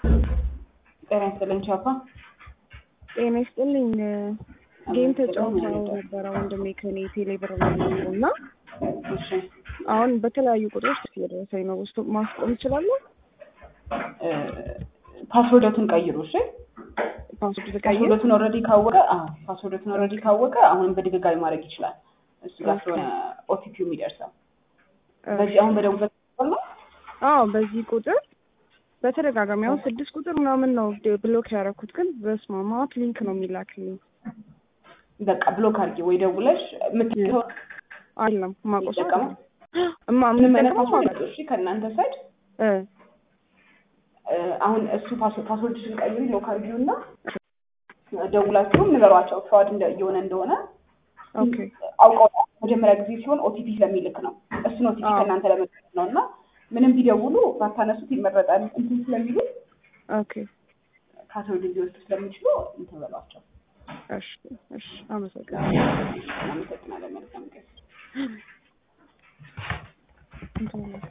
ጤና ይስጥልኝ ቻፓ። ጤና ይስጥልኝ። ጌም ተጫውተው ነበረ ወንድሜ ከኔ ቴሌብር ላይ ነው እና እሺ አሁን በተለያዩ ቁጥሮች እየደረሰኝ ነው። ውስጡ ማስቆም እችላለሁ? ፓስወርደቱን ቀይሩ። እሺ ፓስወርድ ተቀይር። ፓስወርደቱን ኦልሬዲ ካወቀ አዎ ፓስወርደቱን ኦልሬዲ ካወቀ አሁንም በድጋሚ ማድረግ ይችላል። እሱ ጋር ስለሆነ ኦቲፒው የሚደርሰው በዚህ አሁን በደቡበት ነው። አዎ በዚህ ቁጥር በተደጋጋሚ አሁን ስድስት ቁጥር ምናምን ነው ብሎክ ያደረኩት፣ ግን በስመ አብ ማት ሊንክ ነው የሚላክልኝ። በቃ ብሎክ አድርጊ ወይ ደውለሽ የምትለው አለም ማቆስ ይጠቀማል? እማ ምንም አይነት የምጠቀመው ፓስወርድ ማለት እሺ ከእናንተ ሳይድ እ አሁን እሱ ፓስወርድሽን ቀይሪ ሎክ አድርጊው እና ደውላችሁም ንገሯቸው ፍራድ እንደ- እየሆነ እንደሆነ ኦኬ አውቀው መጀመሪያ ጊዜ ሲሆን ኦቲፒ ስለሚልክ ነው። እሱን ኦቲፒ አዎ። ከእናንተ ለመጠቀም ነው እና ምንም ቢደውሉ ባታነሱት ይመረጣል እንትን ስለሚሉ ኦኬ ፓስወርድ ሊወስዱ ስለሚችሉ እንትን በሏቸው። እሺ እሺ አመሰግናለሁ። እናመሰግናለን። መልካም ቀን። እንትን